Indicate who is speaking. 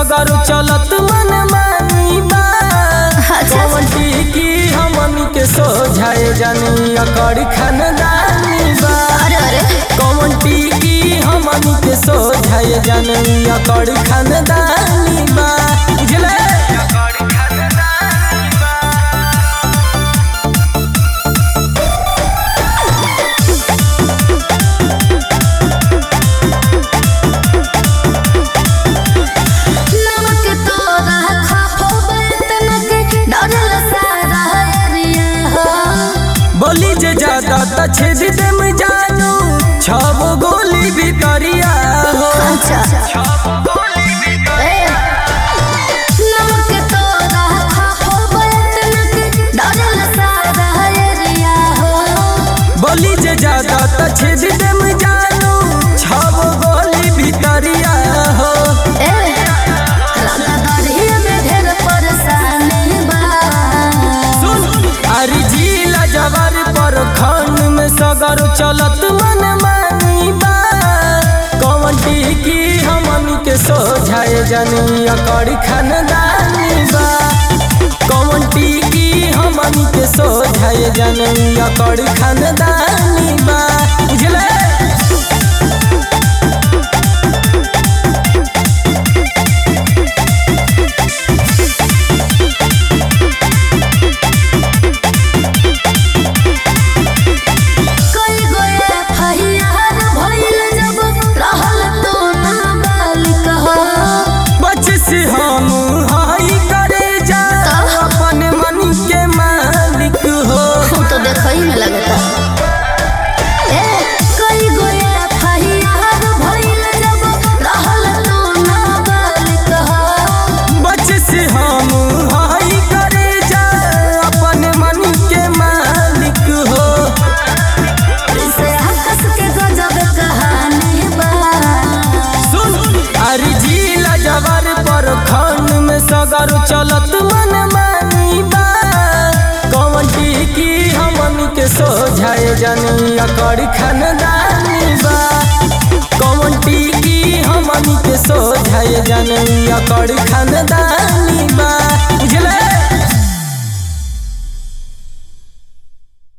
Speaker 1: सगर चलत मन मानी बा कौवटी की हमनी के सोझाए जानी अकड़ खानदानी बा
Speaker 2: अरे अरे
Speaker 1: कौवटी की हमनी के सोझाए जानी अकड़ खानदानी बा बुझले
Speaker 2: नमक तोरा खापो बेतनक डरल सारा एरिया हो
Speaker 1: बोली जे ज्यादा त छेद देम जानू छब गोली भितरिया हो
Speaker 2: अच्छा ए, नमक तोरा खापो बेतनक डरल सारा एरिया हो
Speaker 1: बोली जे ज्यादा त छेद देम जानू छब गोली भितरिया हो
Speaker 2: ए, रंगदारी में ढेर परेशानी बा
Speaker 1: सुन अरे जिला जवर पर खन में सगर चलत मन मानी बा कौवटी की हमनी के सोझाए जानी अकड़ खानदानी बा कौवटी की हमनी के सोझाए जानी अकड़ खानदानी बा बुझले
Speaker 2: कोई गोए फहियार भइल जब रहल तो नाबालिग हो
Speaker 1: बच से हम हाई करे जा अपन मन के मालिक हो
Speaker 2: हम तो देखई में लगता ए कोई गोए फहियार भइल जब रहल तो नाबालिग हो
Speaker 1: बच से हम हाई करे जा अपन मन के मालिक हो
Speaker 2: से हकस के गजब कहानी बा
Speaker 1: सुन अरे जिला जवर पर खन में सगर चलत मन मानी बा कौवटी की हमनी के सोझाए जानी अकड़ खानदानी बा कौवटी की हमनी के सोझाए जानी अकड़ खानदानी बा